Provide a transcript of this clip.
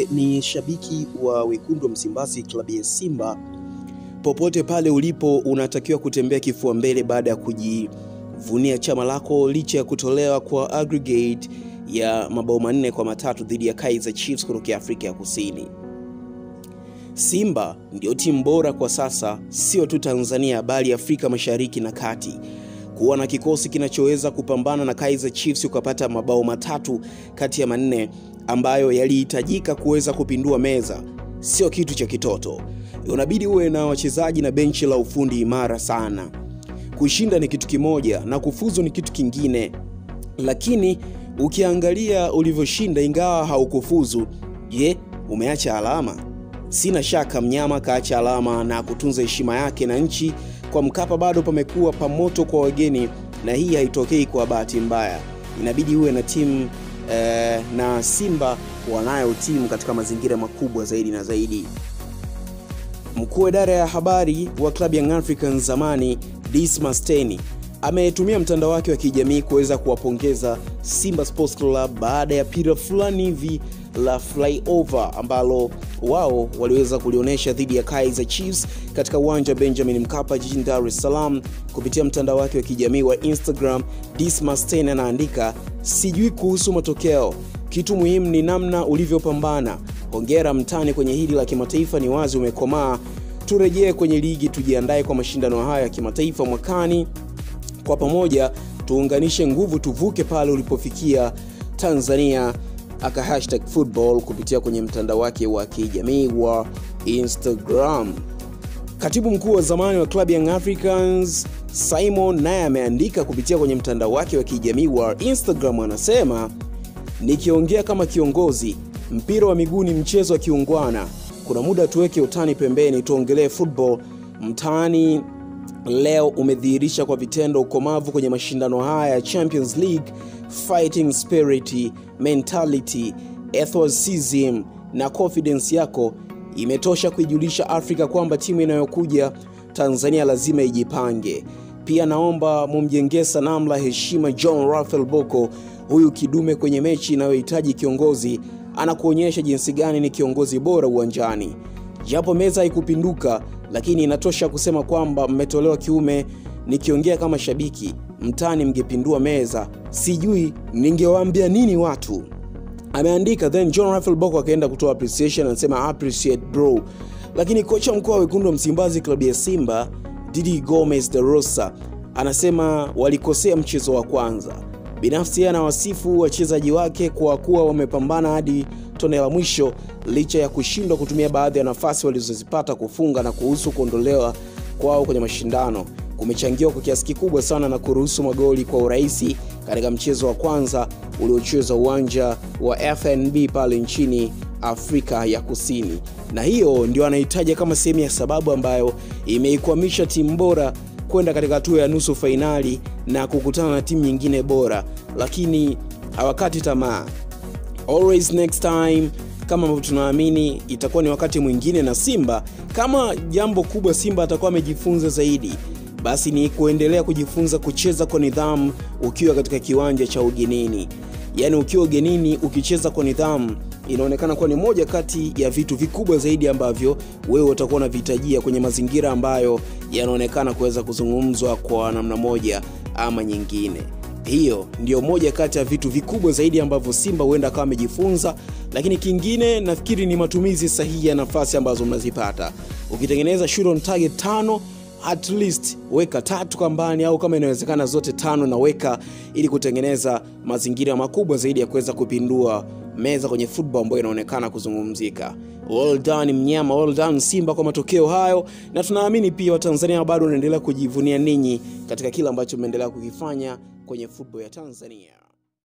wewe ni shabiki wa wekundu wa Msimbazi, klabu ya Simba, popote pale ulipo, unatakiwa kutembea kifua mbele baada ya kujivunia chama lako licha ya kutolewa kwa aggregate ya mabao manne kwa matatu dhidi ya Kaizer Chiefs kutoka Afrika ya Kusini. Simba ndio timu bora kwa sasa, sio tu Tanzania bali Afrika Mashariki na Kati. Kuwa na kikosi kinachoweza kupambana na Kaizer Chiefs ukapata mabao matatu kati ya manne ambayo yalihitajika kuweza kupindua meza sio kitu cha kitoto. Unabidi uwe na wachezaji na benchi la ufundi imara sana. Kushinda ni kitu kimoja na kufuzu ni kitu kingine, lakini ukiangalia ulivyoshinda ingawa haukufuzu, je, umeacha alama? Sina shaka mnyama kaacha alama na kutunza heshima yake na nchi. Kwa Mkapa bado pamekuwa pamoto kwa wageni, na hii haitokei kwa bahati mbaya. Inabidi uwe na timu eh, na Simba wanayo timu katika mazingira makubwa zaidi na zaidi. Mkuu wa idara ya habari wa klabu Young Africans zamani Dismas Teni ametumia mtandao wake wa kijamii kuweza kuwapongeza Simba Sports Club baada ya pira fulani hivi la flyover ambalo wao waliweza kulionyesha dhidi ya Kaizer Chiefs katika uwanja wa Benjamin Mkapa jijini Dar es Salaam. Kupitia mtandao wake wa kijamii wa Instagram, Dismas Teni anaandika, sijui kuhusu matokeo, kitu muhimu ni namna ulivyopambana. Hongera mtani kwenye hili la kimataifa, ni wazi umekomaa. Turejee kwenye ligi, tujiandae kwa mashindano haya ya kimataifa mwakani. Kwa pamoja tuunganishe nguvu, tuvuke pale ulipofikia Tanzania aka hashtag football kupitia kwenye mtandao wake wa kijamii wa Instagram. Katibu mkuu wa zamani wa klabu Young Africans Simon naye ameandika kupitia kwenye mtandao wake wa kijamii wa Instagram, anasema nikiongea kama kiongozi, mpira wa miguu ni mchezo wa kiungwana. Kuna muda tuweke utani pembeni, tuongelee football. Mtaani leo umedhihirisha kwa vitendo ukomavu kwenye mashindano haya ya Champions League, fighting spirit, mentality, enthusiasm na confidence yako imetosha kuijulisha Afrika kwamba timu inayokuja Tanzania lazima ijipange. Pia naomba mumjengee sanamu la heshima John Raphael Bocco, huyu kidume kwenye mechi inayohitaji kiongozi, anakuonyesha jinsi gani ni kiongozi bora uwanjani. Japo meza haikupinduka, lakini inatosha kusema kwamba mmetolewa kiume. Nikiongea kama shabiki mtani, mngepindua meza, sijui ningewaambia nini watu ameandika. Then John Raphael Bocco akaenda kutoa appreciation, anasema appreciate bro. Lakini kocha mkuu wa wekundu wa Msimbazi klabu ya Simba Didi Gomez de Rosa anasema walikosea mchezo wa kwanza. Binafsi yeye anawasifu wachezaji wake kwa kuwa wamepambana hadi tone la mwisho licha ya kushindwa kutumia baadhi ya nafasi walizozipata kufunga na kuhusu kuondolewa kwao kwenye mashindano kumechangiwa kwa kiasi kikubwa sana na kuruhusu magoli kwa urahisi katika mchezo wa kwanza uliochezwa uwanja wa FNB pale nchini Afrika ya Kusini, na hiyo ndio anahitaja kama sehemu ya sababu ambayo imeikwamisha timu bora kwenda katika hatua ya nusu fainali na kukutana na timu nyingine bora, lakini hawakati tamaa. Always next time, kama ambavyo tunaamini itakuwa ni wakati mwingine na Simba. Kama jambo kubwa Simba atakuwa amejifunza zaidi basi ni kuendelea kujifunza kucheza kwa nidhamu ukiwa katika kiwanja cha ugenini. Yaani ukiwa ugenini ukicheza kwa nidhamu, inaonekana kuwa ni moja kati ya vitu vikubwa zaidi ambavyo wewe utakuwa unavihitajia kwenye mazingira ambayo yanaonekana kuweza kuzungumzwa kwa namna moja ama nyingine. Hiyo ndio moja kati ya vitu vikubwa zaidi ambavyo Simba huenda akawa amejifunza, lakini kingine nafikiri ni matumizi sahihi ya nafasi ambazo mnazipata. Ukitengeneza shot on target tano at least weka tatu kambani au kama inawezekana zote tano na weka ili kutengeneza mazingira makubwa zaidi ya kuweza kupindua meza kwenye football ambayo inaonekana kuzungumzika. Well done mnyama, well done Simba kwa matokeo hayo, na tunaamini pia Watanzania bado wanaendelea kujivunia ninyi katika kile ambacho mmeendelea kukifanya kwenye football ya Tanzania.